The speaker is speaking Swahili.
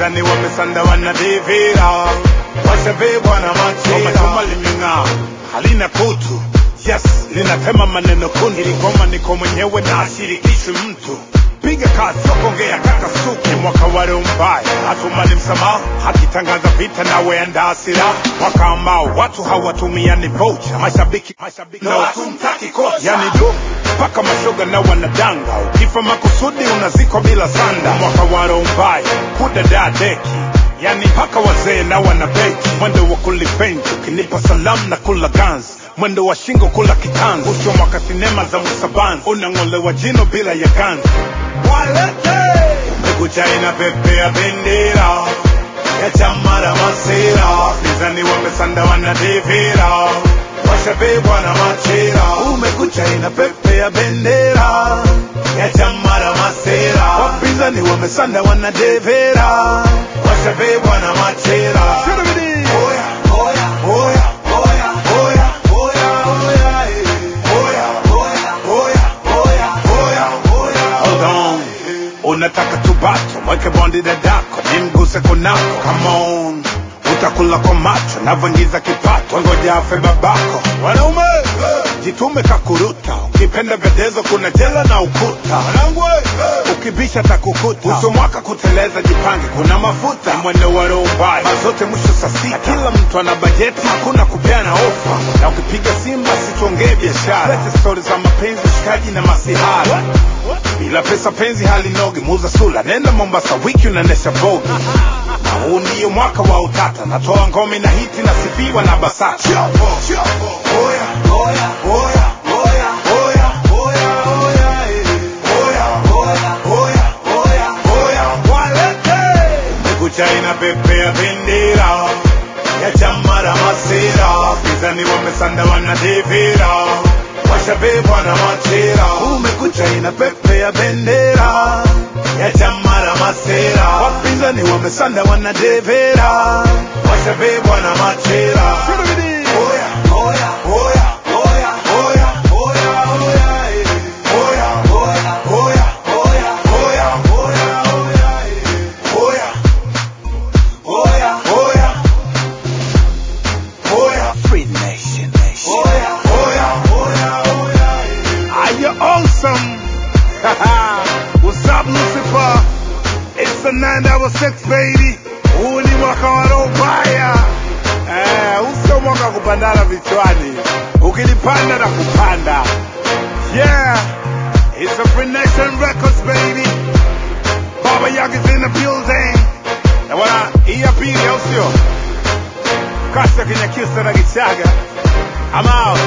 wapinzani wamesanda wanadivira washabebwa na machira chuma limeng'aa halina kutu yes linatema maneno kundu iligoma niko mwenyewe na ashirikishi mtu piga kazi sokongea kaka suki mwaka wale mbaya hatumani msamaha hakitangaza vita nawe andaa silaha mwaka ambao watu hawatumiani vocha mashabiki mashabiki na watumtaki kocha yani du mpaka mashoga na wanadanga ukifa makusudi unazikwa bila sanda mwaka wale mbaya kudada deki yani mpaka wazee na wanabeki mwendo wa kulipenji ukinipa salamu na kula ganzi mwendo wa shingo kula kitanzi usho mwaka sinema za musabanzi unang'olewa jino bila ya ganzi walete umekucha inapepea bendera ya chama la masira wapinzani wamesanda wanadivira washabebwa na machira umekucha inapepea bendera ya chama la masira wapinzani wamesanda wanadevera washabebwa na machira Oya, oya, oya, oya, oya, oya, oya, eh. Oya, oya, oya, oya, oya, oya. Hold on. unataka tubato mweke bondi dadako nimguse kunako come on utakula kwa macho navyoingiza kipato ngoja afe babako wanaume jitume kakuruta ukipenda vedezo kuna jela na ukuta ukibisha takukuta uso mwaka kuteleza jipange kuna mafuta Ni mwendo wa roho mbaya mazote mwisho saa sita kila mtu ana bajeti hakuna kupeana ofa na ukipiga simu basi tuongee biashara lete stori za mapenzi shikaji na masihara bila pesa penzi halinogi muza sula nenda mombasa wiki unaendesha bogi na huu ndiyo mwaka wa utata natoa ngome na hiti nasifiwa na basata Oya, oya, oya, oya, oya, oya, oya, eh. Oya, oya, oya, oya, oya, walete. Kumekucha inapepea bendera ya chama la masira wapinzani wamesanda wanadivira washabebwa na machira umekucha inapepea bendera ya chama la masira wapinzani wamesanda wanadevera washabebwa na machira Oya, oya, oya, oya, oya, oya, oya, eh. Oya, oya, oya, oya, oya, oya, oya, eh. Oya, oya, oya, oya. Free Nation Nation. Oya, oya, oya, oya, eh. Are you awesome? What's up, Lucifer? It's the 966 baby. Huu ni mwaka wa roho mbaya. Eh, huu sio mwaka wa kupandana vichwani. Ukilipanda na kupanda. Yeah, it's a Free Nation Records baby. Baba Yaga is in the building. Na wana hii ya pili au sio? Kasa Kinyakyusa na Gichaga. I'm out.